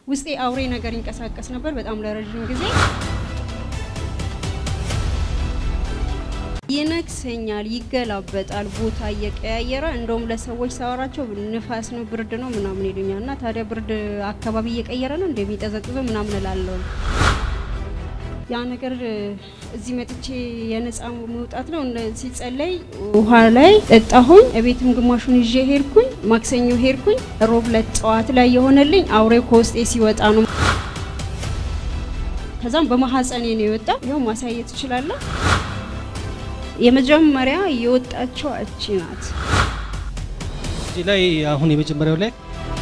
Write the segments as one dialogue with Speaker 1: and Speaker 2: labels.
Speaker 1: ውስጤ አውሬ ነገር ይንቀሳቀስ ነበር በጣም ለረዥም ጊዜ። ይነክሰኛል፣ ይገላበጣል፣ ቦታ እየቀያየረ እንደውም ለሰዎች ሳወራቸው ንፋስ ነው ብርድ ነው ምናምን ይሉኛል። እና ታዲያ ብርድ አካባቢ እየቀየረ ነው እንደሚጠዘጥዘው ምናምን እላለሁ። ያ ነገር እዚህ መጥቼ የነፃ መውጣት ነው። ሲጸለይ ውሃ ላይ ጠጣሁኝ። እቤትም ግማሹን ይዤ ሄድኩኝ። ማክሰኞ ሄድኩኝ። ሮብ ዕለት ጠዋት ላይ የሆነልኝ አውሬው ከውስጤ ሲወጣ ነው። ከዛም በማህፀኔ ነው የወጣው። ይኸው ማሳየት እችላለሁ። የመጀመሪያ የወጣችው እቺ ናት።
Speaker 2: እዚህ ላይ አሁን የመጀመሪያው ላይ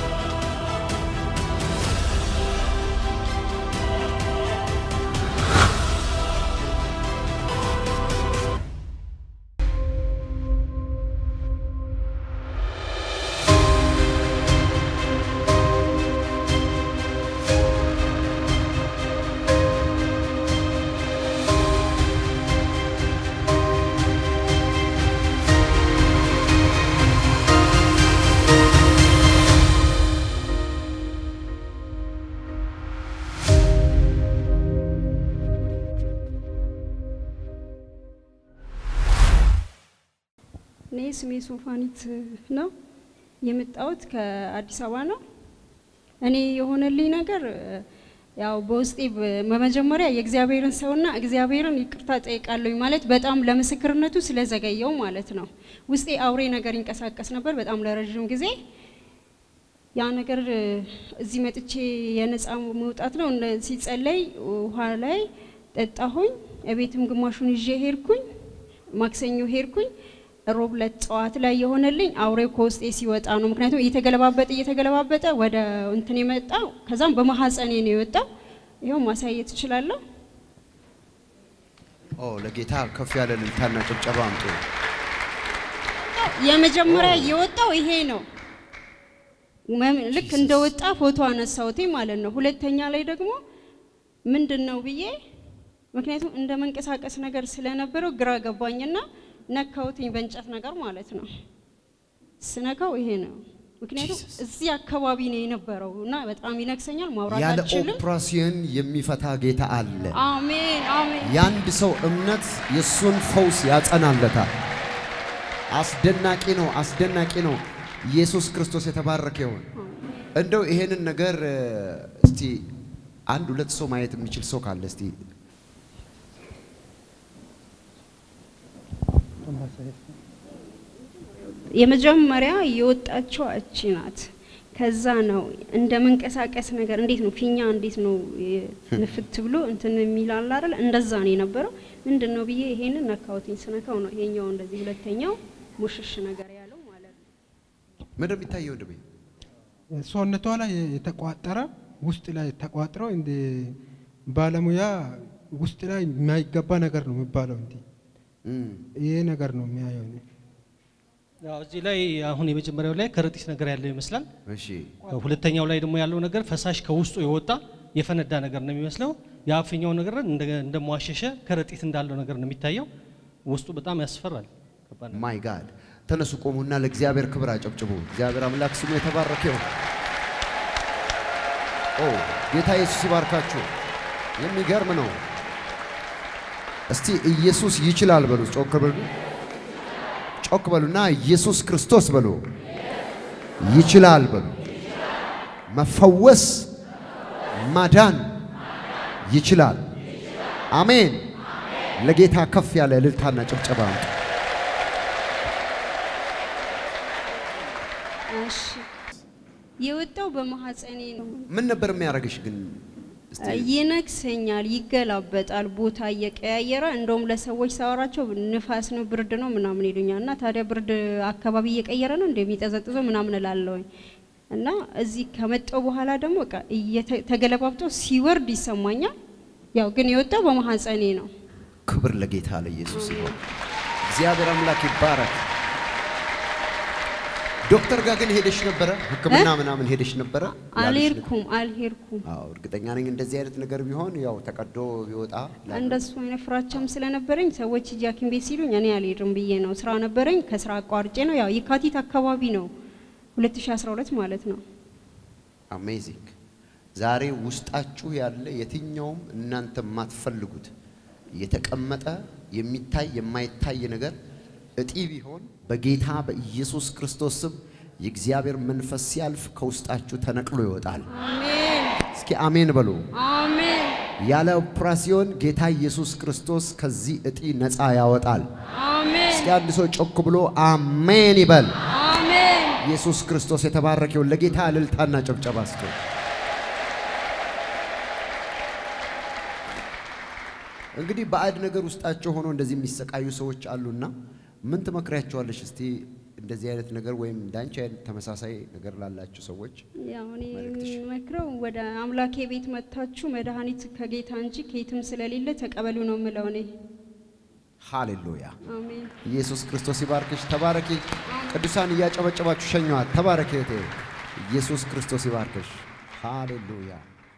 Speaker 1: እኔ ስሜ ሶፋኒት ነው። የመጣሁት ከአዲስ አበባ ነው። እኔ የሆነልኝ ነገር ያው በውስጤ በመጀመሪያ የእግዚአብሔርን ሰውና እግዚአብሔርን ይቅርታ ጠይቃለሁኝ ማለት በጣም ለምስክርነቱ ስለዘገየው ማለት ነው። ውስጤ አውሬ ነገር ይንቀሳቀስ ነበር በጣም ለረዥም ጊዜ። ያ ነገር እዚህ መጥቼ የነፃ መውጣት ነው። ሲጸለይ ውሃ ላይ ጠጣሁኝ። እቤትም ግማሹን ይዤ ሄድኩኝ። ማክሰኞ ሄድኩኝ። ሮብ ዕለት ጠዋት ላይ የሆነልኝ አውሬው ከውስጤ ሲወጣ ነው። ምክንያቱም እየተገለባበጠ እየተገለባበጠ ወደ እንትን የመጣው ከዛም በማህፀኔ ነው የወጣው። ይኸው ማሳየት እችላለሁ።
Speaker 3: ኦ ለጌታ ከፍ ያለ እልልታና ጭብጨባ አምጡ።
Speaker 1: የመጀመሪያ የወጣው ይሄ ነው። መም- ልክ እንደወጣ ፎቶ አነሳሁት ማለት ነው። ሁለተኛ ላይ ደግሞ ምንድን ነው ብዬ ምክንያቱም እንደ መንቀሳቀስ ነገር ስለነበረው ግራ ገባኝና ነካሁትኝ በእንጨት ነገር ማለት ነው። ስነካው ይሄ ነው። ምክንያቱም እዚህ አካባቢ ነው የነበረው እና በጣም ይነክሰኛል፣ ማውራት
Speaker 3: ያለ
Speaker 1: አልችልም።
Speaker 3: ኦፕራሲዮን የሚፈታ ጌታ አለ።
Speaker 1: አሜን አሜን።
Speaker 3: የአንድ ሰው እምነት የእሱን ፈውስ ያጸናለታል። አስደናቂ ነው፣ አስደናቂ ነው። ኢየሱስ ክርስቶስ የተባረከ ይሁን። እንደው ይሄንን ነገር እ፣ እስቲ አንድ ሁለት ሰው ማየት የሚችል ሰው ካለ እስቲ
Speaker 1: የመጀመሪያ የወጣችው እቺ ናት። ከዛ ነው እንደ መንቀሳቀስ ነገር እንዴት ነው ፊኛ እንዴት ነው የ- ንፍት ብሎ እንትን የሚላል አይደል? እንደዛ ነው የነበረው። ምንድን ነው ብዬ ይሄንን ነካውትኝ። ስነካው ነው ይሄኛው እንደዚህ ሁለተኛው ሙሽሽ ነገር ያለው ማለት ነው።
Speaker 3: ምንድን ነው የሚታየው? ወንድሜ
Speaker 4: ሰውነቷ ላይ የተቋጠረ ውስጥ ላይ ተቋጥሮ እንደ ባለሙያ ውስጥ ላይ የማይገባ ነገር ነው የሚባለው። እንዲ
Speaker 3: እም፣
Speaker 4: ይሄ ነገር ነው የሚያየው። እኔ።
Speaker 2: ያው እዚህ ላይ አሁን የመጀመሪያው ላይ ከረጢት ነገር ያለው ይመስላል።
Speaker 3: እሺ
Speaker 2: ሁለተኛው ላይ ደግሞ ያለው ነገር ፈሳሽ ከውስጡ የወጣ የፈነዳ ነገር ነው የሚመስለው። የአፍኛው ነገር እንደ እንደሟሸሸ ከረጢት እንዳለው ነገር ነው የሚታየው። ውስጡ በጣም ያስፈራል። ከባድ ነው።
Speaker 3: ማይ ጋድ ተነሱ፣ ቆሙና ለእግዚአብሔር ክብር አጨብጭቡ። እግዚአብሔር አምላክ ስሙ የተባረከ ይሁን። ኦ ጌታ ኢየሱስ ይባርካችሁ። የሚገርም ነው። እስቲ ኢየሱስ ይችላል በሉ። ጮክ በሉ፣ ጮክ በሉና ኢየሱስ ክርስቶስ በሉ። ይችላል በሉ። መፈወስ ማዳን ይችላል። አሜን። ለጌታ ከፍ ያለ እልልታና ጭብጨባ አምጡ።
Speaker 1: እሺ የወጣው በማህፀኔ ነው።
Speaker 3: ምን ነበር የሚያደርግሽ ግን? እስቲ
Speaker 1: ይነክሰኛል፣ ይገላበጣል፣ ቦታ እየቀያየረ እንደውም ለሰዎች ሳወራቸው ንፋስ ነው ብርድ ነው ምናምን ይሉኛል። እና ታዲያ ብርድ አካባቢ እየቀየረ ነው እንደሚጠዘጥዘው ምናምን እላለሁኝ። እና እዚህ ከመጣው በኋላ ደግሞ በቃ እየተ- ተገለባብጦ ሲወርድ ይሰማኛል። ያው ግን የወጣው በማህፀኔ ነው።
Speaker 3: ክብር ለጌታ ለኢየሱስ ይሁን። እግዚአብሔር አምላክ ይባረክ። ዶክተር ጋር ግን ሄደሽ ነበረ? ሕክምና ምናምን ሄደሽ ነበረ? ያለሽ ነገር?
Speaker 1: አልሄድኩም አልሄድኩም።
Speaker 3: አዎ እርግጠኛ ነኝ እንደዚህ አይነት ነገር ቢሆን ያው ተቀዶ ቢወጣ ላለ-
Speaker 1: እንደሱ አይነት ፍራቻም ስለነበረኝ ሰዎች ሂጂ ሐኪም ቤት ሲሉኝ እኔ አልሄድም ብዬ ነው። ስራ ነበረኝ፣ ከስራ አቋርጬ ነው። ያው የካቲት አካባቢ ነው 2012 ማለት ነው።
Speaker 3: አሜዚንግ ዛሬ ውስጣችሁ ያለ የትኛውም እናንተ የማትፈልጉት የተቀመጠ የሚታይ የማይታይ ነገር እጢ ቢሆን በጌታ በኢየሱስ ክርስቶስ ስም የእግዚአብሔር መንፈስ ሲያልፍ ከውስጣችሁ ተነቅሎ ይወጣል።
Speaker 1: አሜን
Speaker 3: እስኪ አሜን በሉ።
Speaker 1: አሜን
Speaker 3: ያለ ኦፕራሲዮን ጌታ ኢየሱስ ክርስቶስ ከዚህ እጢ ነፃ ያወጣል።
Speaker 1: አሜን
Speaker 3: እስኪ አንድ ሰው ጮክ ብሎ አሜን ይበል።
Speaker 1: አሜን
Speaker 3: ኢየሱስ ክርስቶስ የተባረከውን ለጌታ እልልታና ጭብጨባ ስጡ። እንግዲህ ባዕድ ነገር ውስጣቸው ሆኖ እንደዚህ የሚሰቃዩ ሰዎች አሉና ምን ትመክሪያቸዋለሽ? እስቲ እንደዚህ አይነት ነገር ወይም እንዳንቺ አይነት ተመሳሳይ ነገር ላላችሁ ሰዎች
Speaker 1: ያው እኔ
Speaker 3: መልእክትሽ?
Speaker 1: የምመክረው ወደ አምላኬ ቤት መጥታችሁ መድኃኒት ከጌታ እንጂ ከየትም ስለሌለ ተቀበሉ ነው የምለው እኔ።
Speaker 3: ሃሌሉያ።
Speaker 1: አሜን
Speaker 3: ኢየሱስ ክርስቶስ ይባርክሽ። ተባረኪ። ቅዱሳን እያጨበጨባችሁ ሸኘዋት። ተባረኪ እህቴ። ኢየሱስ ክርስቶስ ይባርክሽ። ሃሌሉያ።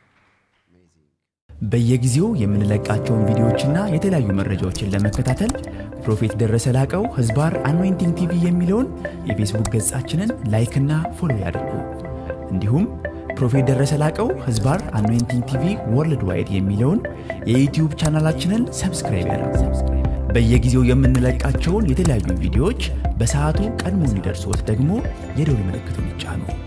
Speaker 5: በየጊዜው የምንለቃቸውን ቪዲዮዎችና የተለያዩ መረጃዎችን ለመከታተል ፕሮፌት ደረሰ ላቀው ህዝባር አኖይንቲንግ ቲቪ የሚለውን የፌስቡክ ገጻችንን ላይክና ፎሎ ያድርጉ። እንዲሁም ፕሮፌት ደረሰ ላቀው ህዝባር አኖይንቲንግ ቲቪ ወርልድ ዋይድ የሚለውን የዩትዩብ ቻናላችንን ሰብስክራይብ ያድርጉ። በየጊዜው የምንለቃቸውን የተለያዩ ቪዲዮዎች በሰዓቱ ቀድሞ እንዲደርሶት ደግሞ የደውል ምልክቱን ይጫኑ።